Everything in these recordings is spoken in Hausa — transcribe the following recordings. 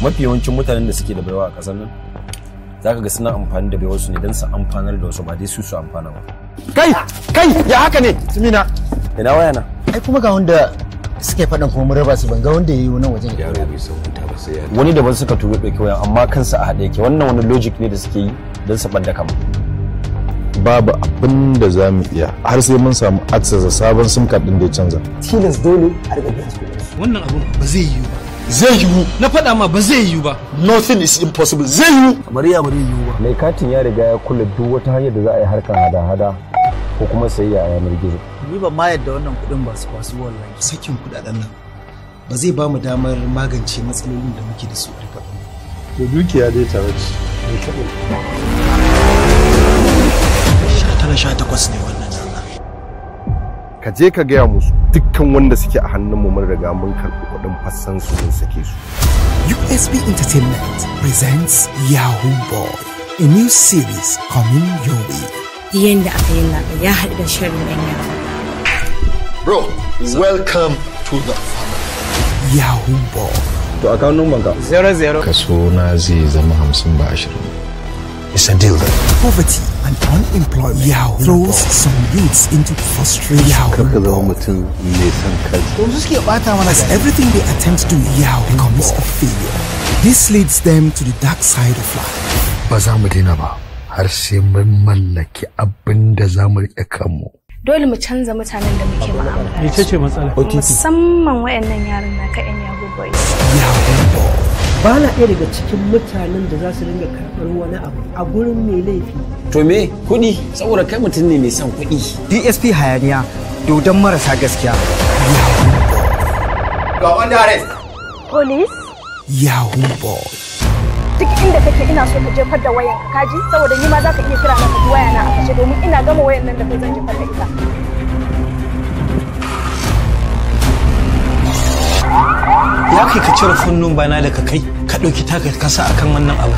mafi yawancin mutanen da suke da baiwa a ƙasar nan za ka ga suna amfani da baiwarsu ne don su amfanar da wasu ba dai su su amfana ba kai kai ya haka ne tumina ina waya na ai kuma ga wanda suke faɗan kuma mun raba su ban ga wanda yayi nan wajen yaro bai san wuta ba sai ya wani daban suka turo ɗauki wayan amma kansa a haɗe yake wannan wani logic ne da suke yi don su ɓadda kama babu abin da za mu iya har sai mun samu access da sabon sim card din da ya canza tilas dole a riga biyan su wannan abun ba zai yiwu ba zai yiwu na faɗa ma ba zai yiwu ba nothing is impossible zai yiwu bari ya bari yiwu ba mai katin ya riga ya kula duk wata hanyar da za a yi harkar hada-hada ko kuma sayayya a yanar gizo ni ban ma yadda wannan kuɗin ba su kwasu wallahi sakin kudaden nan ba zai ba mu damar magance matsalolin da muke da su a rikon to dukiya dai tare ce tara sha takwas ne wannan rana ka je ka gaya musu dukkan wanda suke a hannunmu mun riga mun karɓi kuɗin fassan su mun sake su USB Entertainment presents Yahoo Boy, a new series coming your way. yanda aka yi laɓa ya haɗu da shirin ɗan yara. bro welcome to the family Yahoo Boy, to a kawo numban ka zero zero kaso na zai zama hamsin ba ashirin it's a deal then poverty and unemployment. Yahoo throws some youths into frustration. Yahoo ka zama Boy. mutum mai son kansa to su suke bata mana As everything they attempt to do Yahoo becomes a failure. This leads them to the dark side of life. ba za mu daina ba har sai mun mallaki abin da za mu riƙe kanmu dole mu canza mutanen da muke mu'amala da ita su ce matsala musamman wayannan yaran na ka yan yahoo boys Yahoo Boy. ba na ɗaya daga cikin mutanen da za su dinga karɓar wani abu a gurin mai laifi to me kuɗi saboda kai mutum ne mai son kuɗi DSP hayaniya dodon marasa gaskiya police Yahoo Boy. duk inda kake ina so ka jefar da wayan ka kaji saboda ni ma za ka iya kira na ka ji waya na a kashe domin ina gama wayan nan da kai zan jefar da ita ya kai ka cire funnun bana da ka kai ka ɗauki taka ka sa akan wannan abu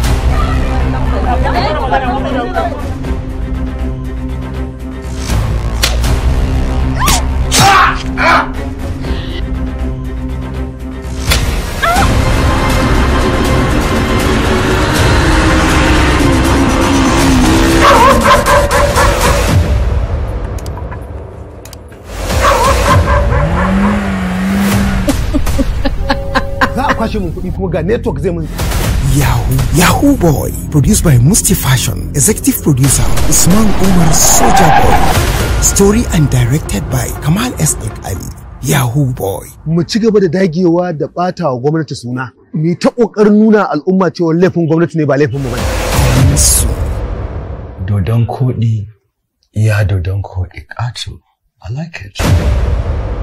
za a kwashe mun kuɗi kuma ga network zai mun Yahoo Yahoo Boy, produced by Musti Fashion, executive producer Usman Umar Soja Boy, story and directed by Kamal S. Ali. Yahoo Boy. mu ci gaba da dagewa da ɓata wa gwamnati suna mu ta ƙoƙarin nuna al'umma cewa laifin gwamnati ne ba laifin mu bane Coming soon. dodon koɗi ya dodon koɗi ƙato I like it